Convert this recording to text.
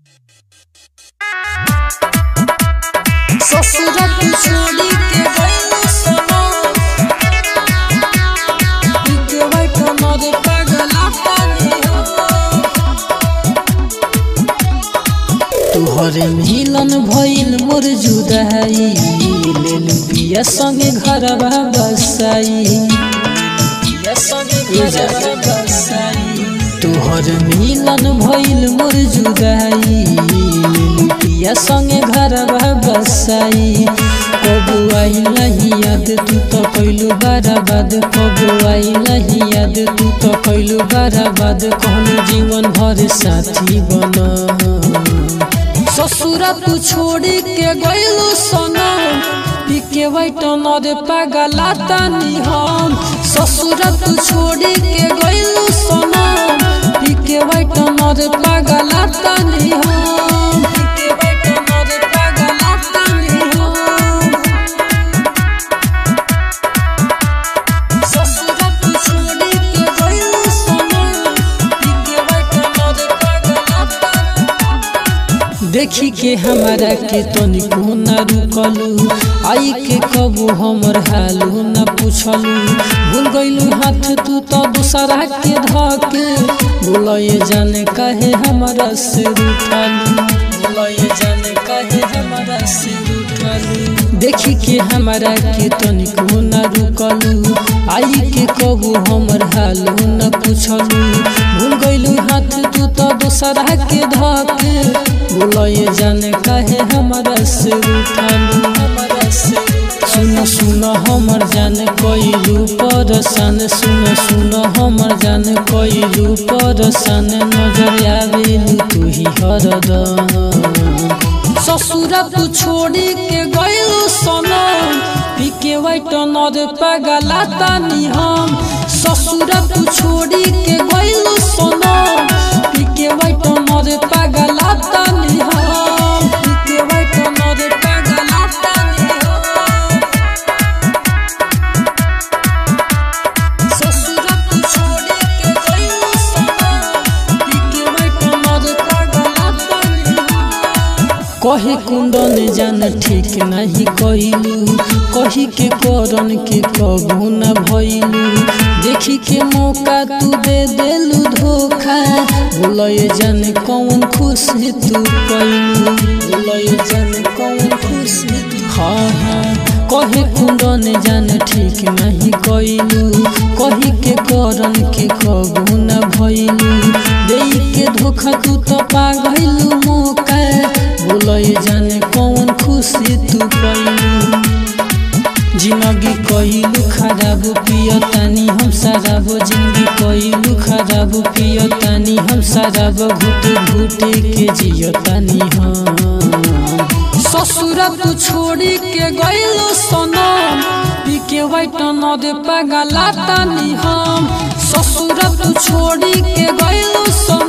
ससुरा तू छोड़ी के गइल सनम के बैठ मरे पगला पानी तुहरे मिलन भइल मोर जुदाई लेलु बिया संगे घरवा बसाई बिया संगे घरवा बसाई तुहर मिलन भइल मोर जुदाई लेलु बिया संगे घरवा बसाई कबू आई नहीं याद तू तो कैलू बराबाद कबू आई नहीं याद तू तो कैलू बराबाद कहलू जीवन भर साथी बना ससुरा तू छोड़ी के गइलू सनम पीके बैठ नरे पगला तानी हम ससुरा तू छोड़ी के गइलू सनम पीके बैठ नरे पगला तानी हम पीके बैठ नरे पगला तानी हम ससुरा तू छोड़ी के गइलू सनम पीके बैठ नरे पगला तानी देखी के हमारा के तनिको न रुकलू आई के कबू हमर हालू न पूछलू भूल गइलू हाथ तू तो दूसरा के धके बोलए जाने काहे हमारा से उठालू बोलए जाने काहे हमारा से उठालू देखी के हमारा के तनिको न रुकलू आई के कबू हमर हालू न पूछलू भूल गइलू हाथ तू तो दूसरा के धके बोलए जाने काहे हमारा से उठालू हमारा से सुन सुन हमर जान कइलू परसान सुन सुन हमर जान कइलू परसान नजर आवेलू तू ही हरदम ससुरा तू छोड़ी के गइलू सनम पीके वाइट नर पगला तानी हम ससुरा तू छोड़ी के गइलू सनम पीके वाइट नर पगला तानी हम पीके वाइट नर पगला तानी हम ससुरा तू छोड़ी के गइलू सनम पीके वाइट नर पगला तानी हम कही कुंदन जान ठीक नहीं कइलू कही के करन के कबू न भइलू देखी के मौका तू दे देलू धोखा बोलए जान कौन खुशी तू कइलू बोलए जान कौन खुशी तू हाँ हाँ कहे कुंदन जान ठीक नहीं कइलू कही के करन के कबू न भइलू देई के धोखा तू तो पा गइलू मौका बोलए जाने कौन खुशी तू कइलू जिंदगी कइलू खराब पियतानी हम शराब जिंदगी कइलू खराब पियतानी हम शराब घुट घुट के जियतानी हम ससुरा तू छोड़ी के गइलू सनम पीके वाइट नदे पगला तानी हम ससुरा तू छोड़ी के गइलू सनम